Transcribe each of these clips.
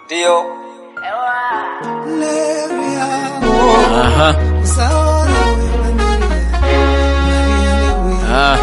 Ndio. Aha. Ah.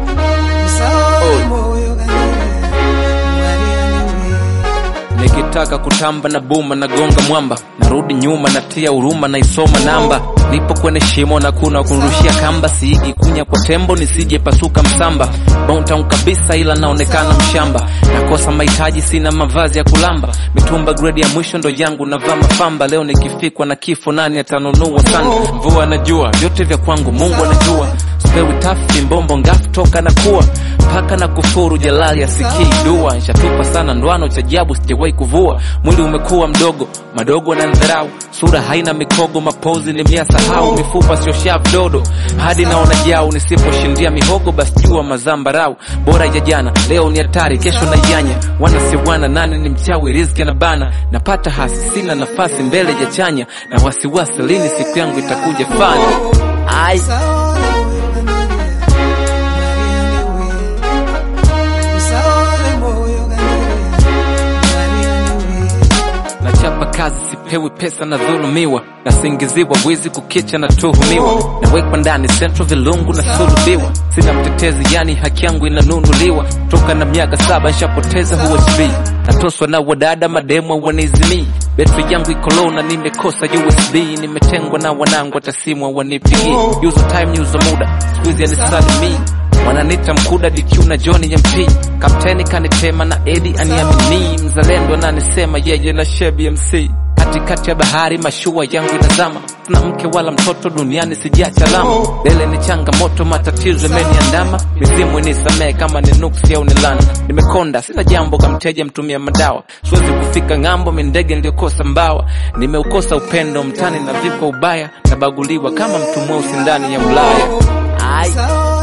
Nikitaka kutamba na buma na gonga mwamba, narudi nyuma natia huruma naisoma namba. Nipo kwenye shimo na kuna kurushia kamba, siigi kunya kwa tembo nisije pasuka msamba. Bontown kabisa ila naonekana mshamba, nakosa mahitaji sina mavazi ya kulamba. Mitumba grade ya mwisho ndo yangu navaa mafamba. Leo nikifikwa na kifo nani atanunua sana? Mvua na jua vyote vya kwangu Mungu anajua. Spewi tafi mbombo ngafu toka na kuwa paka na kufuru jalali asikii dua nshatupa sana ndwano cha jabu sijawahi kuvua mwili umekuwa mdogo madogo na ndharau sura haina mikogo mapozi nimeyasahau mifupa sio shavu dodo hadi naona jau nisiposhindia mihogo basi jua mazambarau bora ya jana leo ni hatari kesho na yanya wana si wana nani ni mchawi riziki na bana napata hasi sina nafasi mbele ya chanya na wasiwasi lini siku yangu itakuja fani ai nachapa kazi sipewi pesa na dhulumiwa nasingiziwa wizi kukicha na tuhumiwa nawekwa ndani central vilungu na sulubiwa sina mtetezi yani haki yangu inanunuliwa toka na miaka saba nshapoteza usb natoswa na wadada mademo wanizimii betri yangu iko low na nimekosa usb nimetengwa na wanangu hata wanipigii yuzo time yuzo muda skuizi anisalimii wananita mkuda DQ na Johnny MP kapteni kanitema na Edi aniamini mzalendo ananisema yeye na Shebi MC katikati ya bahari mashua yangu inazama tuna mke wala mtoto duniani sijacha lama mbele ni changamoto matatizo yameniandama mizimu nisamee kama ni nuksi au ni lana nimekonda sina jambo kamteja mtumia madawa siwezi kufika ng'ambo mindege niliyokosa mbawa nimeukosa upendo mtani na vikwa ubaya nabaguliwa kama mtu mweusi ndani ya Ulaya Ai.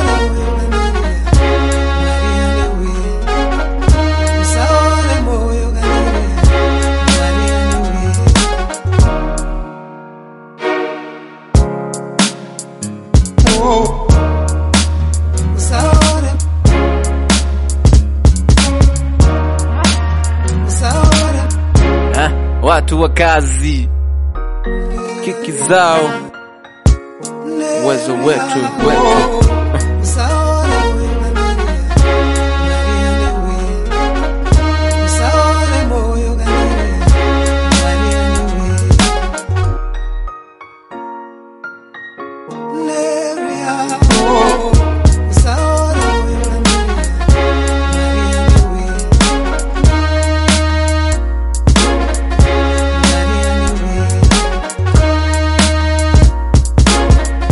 Ha, watu wa kazi kiki zao uwezo wetu wetu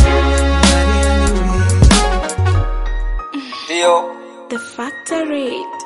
Ndio. The Factory.